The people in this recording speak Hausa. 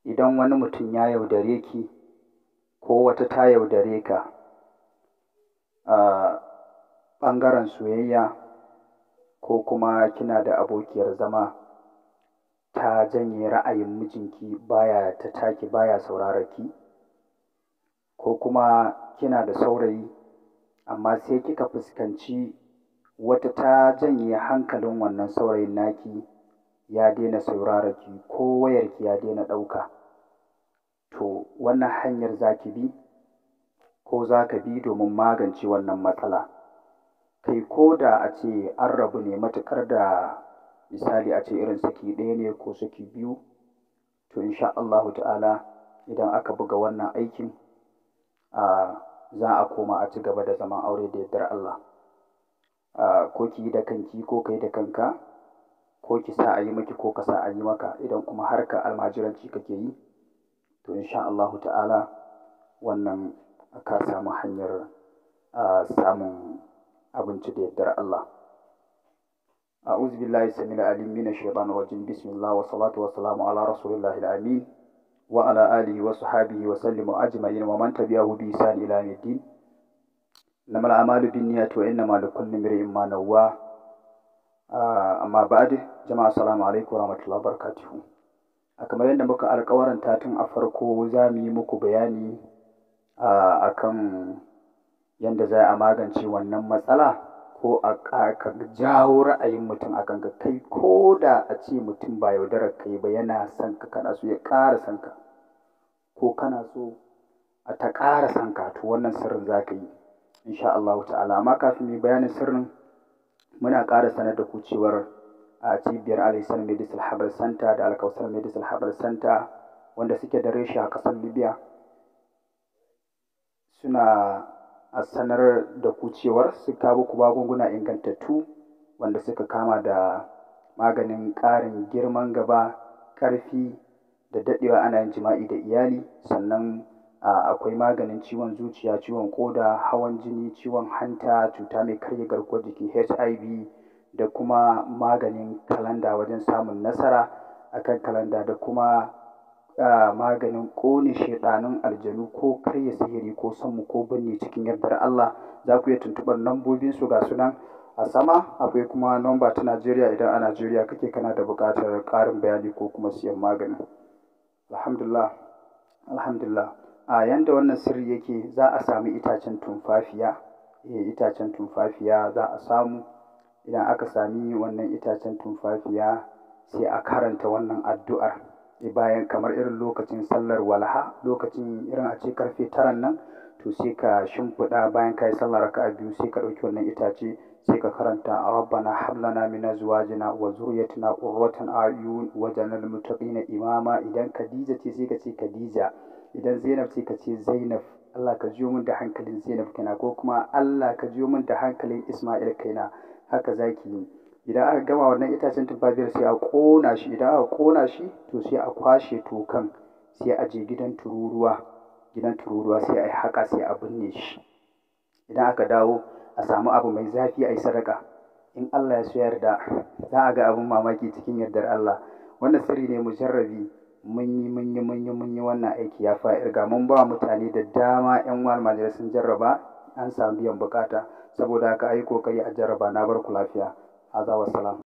idan wani mutum ya yaudare ki ko wata ta yaudare ka a ɓangaren soyayya ko kuma kina da abokiyar zama ta janye ra'ayin mijinki baya ta taki baya saurarar ki ko kuma kina da saurayi amma sai kika fuskanci wata ta janye hankalin wannan saurayin naki ya daina saurarar ki ko wayarki ya daina ɗauka to wannan hanyar za ki bi ko za ka bi domin magance wannan matsala kai ko da a ce an rabu ne matuƙar da misali a ce irin saki ɗaya ne ko saki biyu to insha Allahu ta'ala idan aka buga wannan aikin a za a koma a ci gaba da zaman aure da yardar Allah ko ki yi da kanki ko kai da kanka ko ki sa a yi miki ko ka sa a yi maka idan kuma harka almajiranci kake yi to insha Allahu ta'ala wannan ka samu hanyar samun abinci da yardar Allah أعوذ بالله السميع العليم من الشيطان الرجيم بسم الله والصلاة والسلام على رسول الله الأمين وعلى آله وصحبه وسلم أجمعين ومن تبعه بإحسان إلى يوم الدين إنما الأعمال بالنيات وإنما لكل امرئ ما نوى amma ba'ad jama'a assalamu alaikum warahmatullahi wabarakatuh a kamar yadda muka alƙawarin tun a farko za mu yi muku bayani a kan yadda za a magance wannan matsala ko a ka jawo ra'ayin mutum akan ka kai ko da a ce mutum ba yaudarar kai ba yana son ka kana so ya ƙara son ka ko kana so a ta ƙara son ka to wannan sirrin za ka yi insha Allah ta'ala amma kafin mu bayanin sirrin muna ƙara sanar da ku cewar a cibiyar Alisan Medical Herbal Center da Alkausar Medical Herbal Center wanda suke da reshe a ƙasar Libya suna a sanar da ku cewar su kawo ku magunguna ingantattu wanda suka kama da maganin ƙarin girman gaba ƙarfi da daɗewa ana yin jima'i da iyali sannan akwai maganin ciwon zuciya ciwon ƙoda hawan jini ciwon hanta cuta mai karya garkuwar jiki hiv da kuma maganin kalanda wajen samun nasara akan kalanda da kuma maganin ƙone shaiɗanun aljanu ko karya sihiri ko sammu ko binne cikin yardar Allah za ku iya tuntuɓar lambobin su ga sunan a sama akwai kuma nomba ta Najeriya idan a Najeriya kake kana da buƙatar ƙarin bayani ko kuma siyan magani alhamdulillah alhamdulillah a yanda wannan sirri yake za a sami itacen tumfafiya eh itacen tumfafiya za a samu idan aka sami wannan itacen tumfafiya sai a karanta wannan addu'ar bayan kamar irin lokacin sallar walha lokacin irin a ce karfe taran nan to sai ka shimfiɗa bayan ka yi sallar raka'a biyu sai ka ɗauki wannan itace sai ka karanta rabbana hab lana min azwajina wa zurriyyatina qurratan a'yun waj'alna muttaqina imama idan Khadija ce sai ka ce Khadija idan Zainab ce ka ce Zainab Allah ka jiyo min da hankalin Zainab kaina ko kuma Allah ka jiyo min da hankalin Isma'il kaina haka zaki yi idan aka gama wannan itacen tumfafiyar sai a ƙona shi idan aka ƙona shi to sai a kwashe tokan sai a je gidan tururuwa gidan tururuwa sai a yi haka sai a binne shi idan aka dawo a samu abu mai zafi a yi sadaka in Allah ya so yarda za a ga abin mamaki cikin yardar Allah wannan sirri ne mujarrabi mun yi mun yi mun yi mun yi wannan aiki ya fa irga mun ba mutane da dama yan wal sun jarraba an samu biyan bukata saboda haka ayi kokari a jarraba na bar ku lafiya هذا والسلام